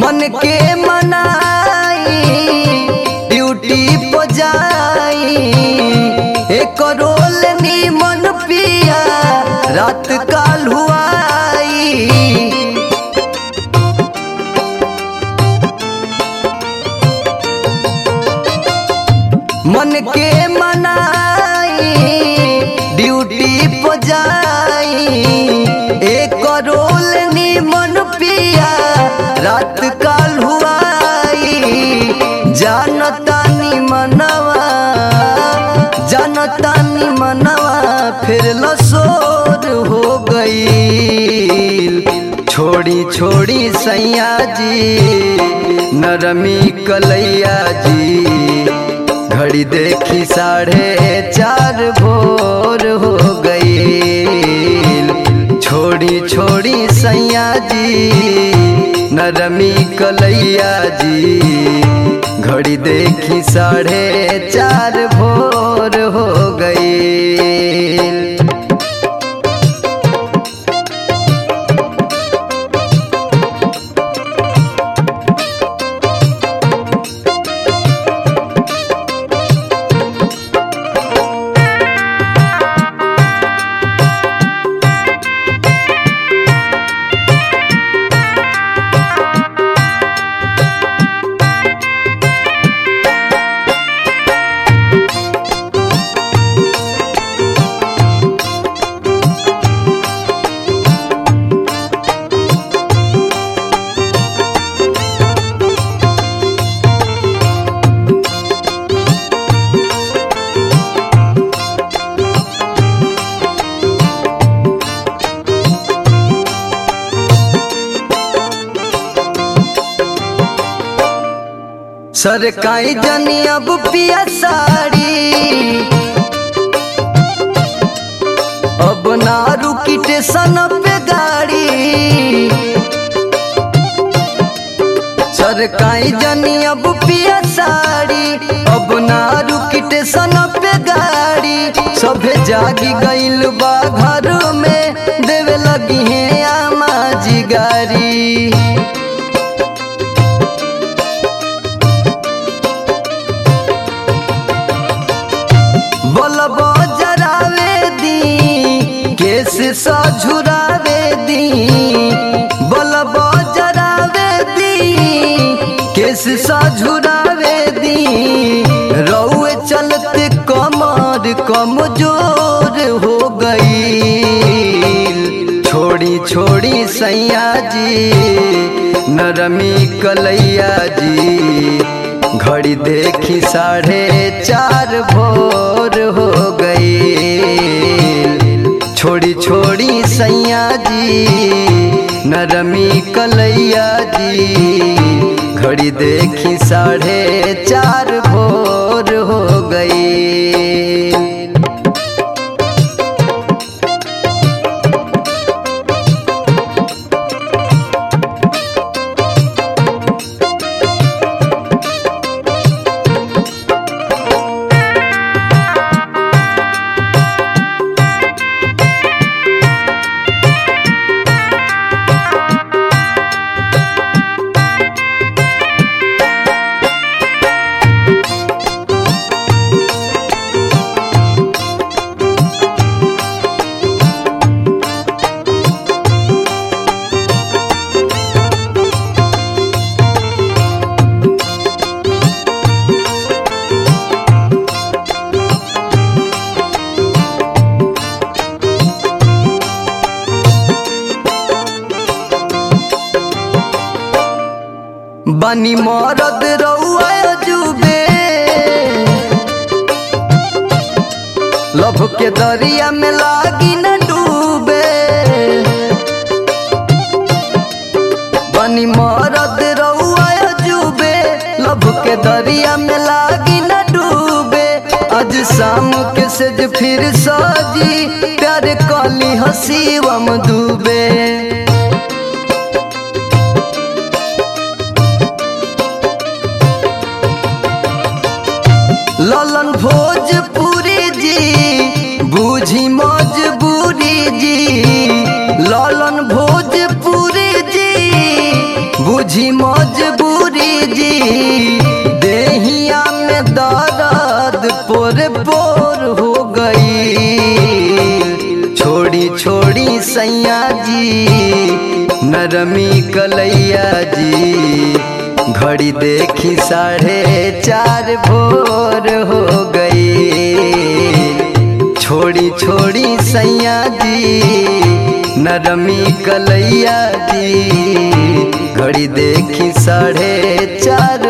मन के मनाई ड्यूटी पर जाई एक रोल मन पिया रात काल हुआई मन के मनाई ड्यूटी पर जाई एक रोल मन पिया रात काल हुआई जानतानी मनवा जानतानी मनवा फिर लसोर हो गई छोड़ी छोड़ी सैया जी नरमी कलैया जी घड़ी देखी साढ़े चार भोर हो गई छोड़ी छोड़ी सैया जी नरमी कलैया जी घड़ी देखी साढ़े चार भोर हो गई सरकाई जनी अब पिया साड़ी अब ना रुकी टेशन पे गाड़ी सरकाई जनी अब पिया साड़ी अब ना रुकी टेशन पे गाड़ी सभे जागी गइल बा घर में देवे लगी है आमा जी गारी बलब जरावे दी केस सझुरावे दी बलब जरावे दी केस सझुरावे दी रउए चलते कमर कमजोर हो गई छोड़ी छोड़ी सैया जी नरमी कलैया जी घड़ी देखी साढ़े चार भोर हो गई छोड़ी छोड़ी सैया जी नरमी कलैया जी घड़ी देखी साढ़े चार भोर हो गई बनी मरद रउआ जुबे लभ के दरिया में लागी न डूबे बनी मरद रउआ जुबे लभ के दरिया में लागी न डूबे आज शाम के सज फिर सजी प्यार कली हसीवम डूबे ललन भोजपुरी जी बूझी मजबूरी जी ललन भोजपुरी जी बुझ बुझी मजबूरी जी देहिया में दर्द पोर पोर हो गई छोड़ी छोड़ी सैया जी नरमी कलैया जी घड़ी देखी साढ़े चार भोर हो गई छोड़ी छोड़ी सैया जी नरमी कलैया जी घड़ी देखी साढ़े चार